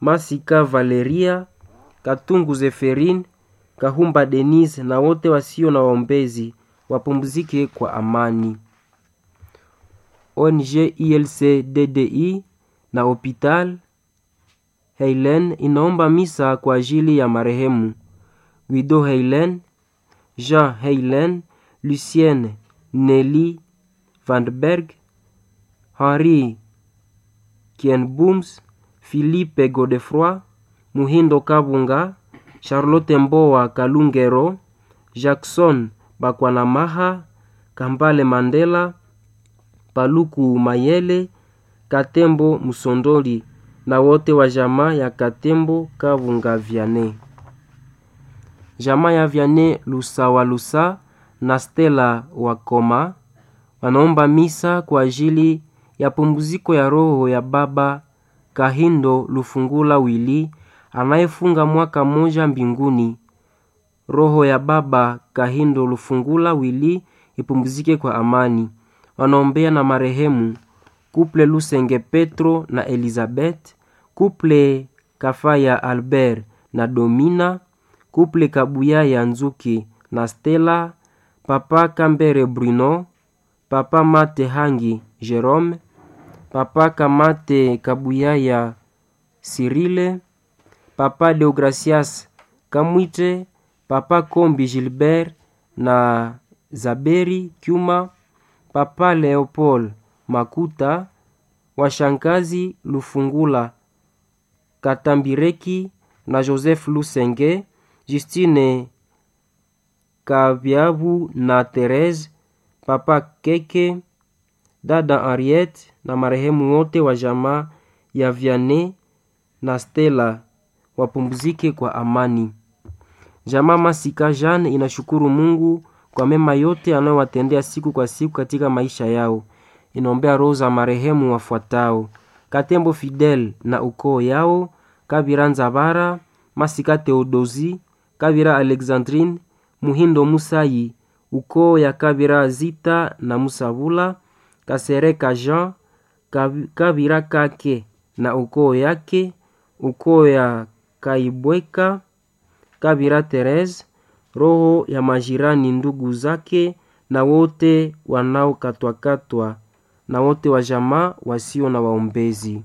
Masika Valeria, Katungu Zeferin, Kahumba Denise na wote wasio na waombezi wapumzike kwa amani. ONG ILC DDI na Hopital Heilen inaomba misa kwa ajili ya marehemu Guido Heilen, Jean Heilen, Lucienne Nelly Vandenberg, Henri Kienbooms, Philippe Godefroy, Muhindo Kabunga, Charlotte Mboa Kalungero, Jackson Bakwanamaha, Kambale Mandela, Paluku Mayele, Katembo Musondoli na wote wa jamaa ya Katembo Kavunga Viane. Jamaa ya Viane Lusawalusa na Stella Wakoma wanaomba misa kwa ajili ya pumziko ya roho ya baba Kahindo Lufungula Wili anayefunga mwaka mmoja mbinguni. Roho ya baba Kahindo Lufungula Wili ipumzike kwa amani. Wanaombea na marehemu Kuple Lusenge Petro na Elizabeth, Kuple Kafaya Albert na Domina, Kuple Kabuya ya Nzuki na Stella, Papa Kambere Bruno, Papa Mate Hangi Jerome, Papa Kamate Kabuya ya Sirile, Papa Deogracias Kamwite, Papa Kombi Gilbert na Zaberi Kyuma, Papa Leopold Makuta, washangazi Lufungula Katambireki na Joseph Lusenge, Justine Kabyabu na Therese, Papa Keke, dada Henriette na marehemu wote wa jamaa ya Vianney na Stella wapumzike kwa amani. Jamaa Masika Jean inashukuru Mungu kwa mema yote anayowatendea siku kwa siku katika maisha yao. Inaombea roho za marehemu wafuatao: Katembo Fidel na ukoo yao, Kabira Nzabara, Masika Theodosi, Kabira Alexandrine, Muhindo Musayi, ukoo ya Kabira Zita na Musabula, Kasereka Jean, Kabira Kake na ukoo yake, ukoo ya Kaibweka, Kabira Therese, roho ya majirani ndugu zake na wote wanaokatwakatwa na wote wa jamaa wasio na waombezi.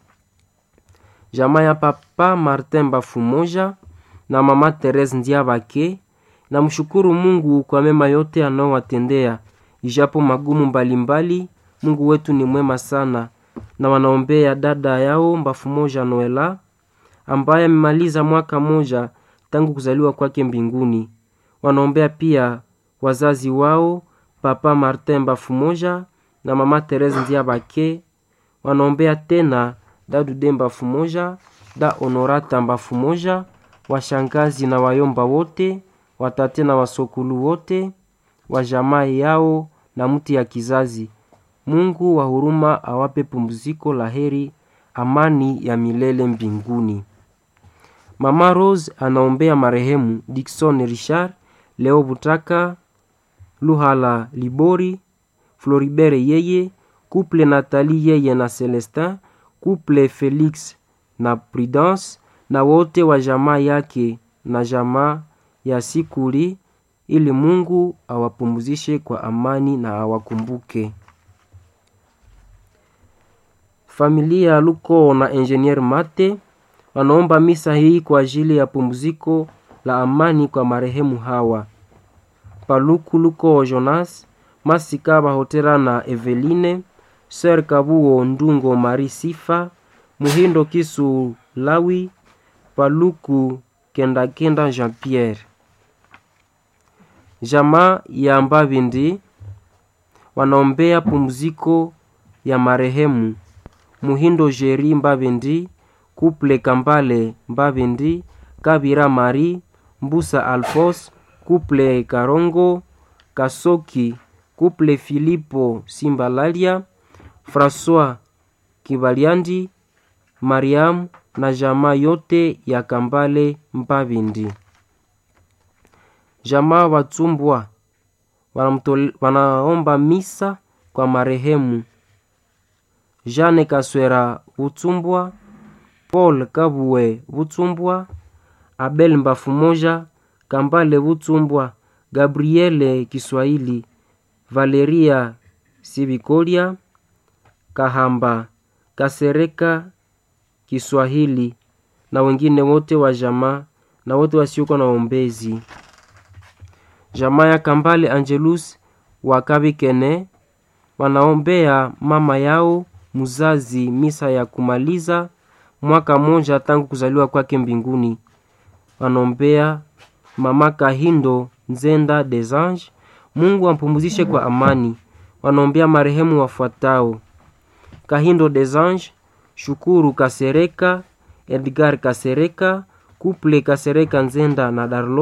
Jamaa ya Papa Martin Bafumoja na Mama Therese Ndiabake na mshukuru Mungu kwa mema yote anaowatendea ijapo magumu mbalimbali mbali, Mungu wetu ni mwema sana, na wanaombea dada yao Bafumoja Noela ambaye amemaliza mwaka moja tangu kuzaliwa kwake mbinguni. Wanaombea pia wazazi wao Papa Martin Bafumoja na Mama Therese Ndiabake. Wanaombea tena da Dudemba Fumoja, da Honorata Mbafumoja, washangazi na wayomba wote, watate na wasokulu wote wa jamaa yao na mti ya kizazi. Mungu wa huruma awape pumziko la heri, amani ya milele mbinguni. Mama Rose anaombea marehemu Dickson Richard, Leo Butaka, Luhala Libori, Floribert yeye, Couple Nathalie yeye na Celestin, Couple Felix na Prudence na wote wa jamaa yake na jamaa ya Sikuli, ili Mungu awapumzishe kwa amani na awakumbuke. Familia ya Luko na Engineer Mate wanaomba misa hii kwa ajili ya pumziko la amani kwa marehemu hawa: Paluku Luko Jonas, Masika Bahotera na Eveline, Ser Kabuo Ndungo Mari Sifa, Muhindo Kisu Lawi, Paluku Kendakenda Jean Pierre. Jamaa ya Mbavindi wanaombea pumziko ya marehemu Muhindo Jeri Mbavindi, Kuple Kambale Mbavindi, Kabira Mari, Mbusa Alfos, Kuple Karongo, Kasoki, Kuple Filipo Simbalalia, François Kibaliandi, Mariam na jamaa yote ya Kambale Mbavindi. Jamaa Watumbwa wanaomba misa kwa marehemu Jane Kaswera Utumbwa, Paul Kabue Butsumbwa, Abel Mbafu Moja, Kambale Butsumbwa, Gabriele Kiswahili, Valeria Sibikolia, Kahamba Kasereka Kiswahili na wengine wote wa jamaa na wote wasiokuwa na ombezi. Jamaa ya Kambale Angelus wa Kabikene wanaombea mama yao mzazi misa ya kumaliza mwaka mmoja tangu kuzaliwa kwake mbinguni. Wanaombea mama Kahindo Nzenda Desange, Mungu ampumzishe kwa amani. Wanaombea marehemu wafuatao: Kahindo Desange, Shukuru Kasereka, Edgar Kasereka, Kuple Kasereka Nzenda na Darlo